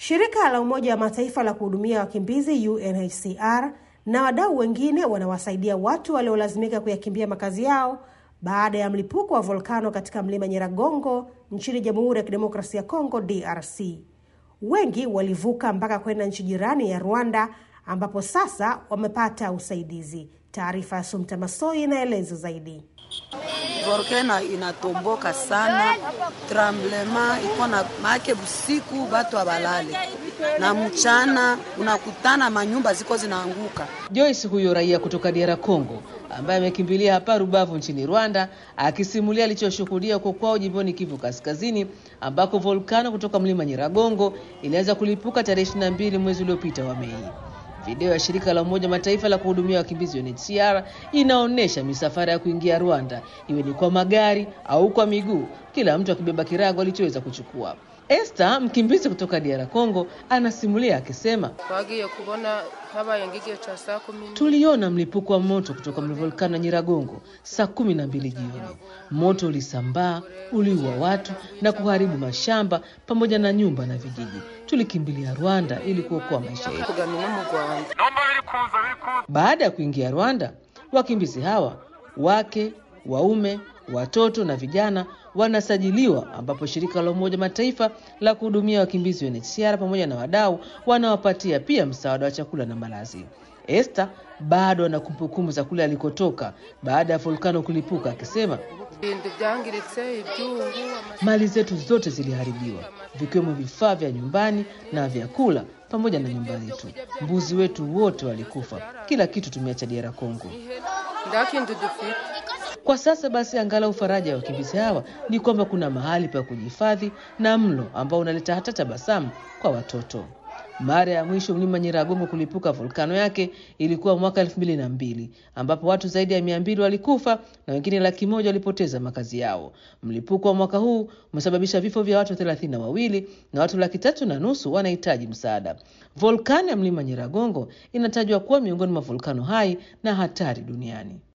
Shirika la Umoja wa Mataifa la kuhudumia wakimbizi UNHCR na wadau wengine wanawasaidia watu waliolazimika kuyakimbia makazi yao baada ya mlipuko wa volkano katika mlima Nyiragongo nchini Jamhuri ya Kidemokrasia ya Kongo DRC. Wengi walivuka mpaka kwenda nchi jirani ya Rwanda ambapo sasa wamepata usaidizi. Taarifa ya Sumta Masoi inaeleza zaidi. Volkano inatomboka sana, tremblema iko na make, busiku batu abalale na mchana unakutana manyumba ziko zinaanguka. Joyce huyo raia kutoka DR Congo ambaye amekimbilia hapa Rubavu nchini Rwanda akisimulia alichoshuhudia huko kwao jimboni Kivu Kaskazini ambako volkano kutoka mlima Nyiragongo ilianza kulipuka tarehe 22 mwezi uliopita wa Mei. Video ya shirika la Umoja Mataifa la kuhudumia wakimbizi UNHCR inaonyesha misafara ya kuingia Rwanda, iwe ni kwa magari au kwa miguu, kila mtu akibeba kirago alichoweza kuchukua. Esther, mkimbizi kutoka DR Congo, anasimulia akisema, tuliona mlipuko wa moto kutoka volkano ya Nyiragongo saa kumi na mbili jioni. Moto ulisambaa, uliua watu na kuharibu mashamba pamoja na nyumba na vijiji. Tulikimbilia Rwanda ili kuokoa maisha yetu. Baada ya kuingia Rwanda, wakimbizi hawa wake, waume, watoto na vijana wanasajiliwa, ambapo shirika la Umoja Mataifa la kuhudumia wakimbizi UNHCR pamoja na wadau wanawapatia pia msaada wa chakula na malazi. Esther bado ana kumbukumbu za kule alikotoka baada ya volkano kulipuka, akisema mali zetu zote ziliharibiwa, vikiwemo vifaa vya nyumbani na vyakula pamoja na nyumba yetu. Mbuzi wetu wote walikufa, kila kitu tumeacha DR Congo. Kwa sasa basi, angalau faraja ya wakimbizi hawa ni kwamba kuna mahali pa kujihifadhi na mlo ambao unaleta hata tabasamu kwa watoto. Mara ya mwisho mlima Nyiragongo kulipuka volkano yake ilikuwa mwaka elfu mbili na mbili ambapo watu zaidi ya mia mbili walikufa na wengine laki moja walipoteza makazi yao. Mlipuko wa mwaka huu umesababisha vifo vya watu thelathini na wawili na watu laki tatu na nusu wanahitaji msaada. Volkano ya mlima Nyiragongo inatajwa kuwa miongoni mwa volkano hai na hatari duniani.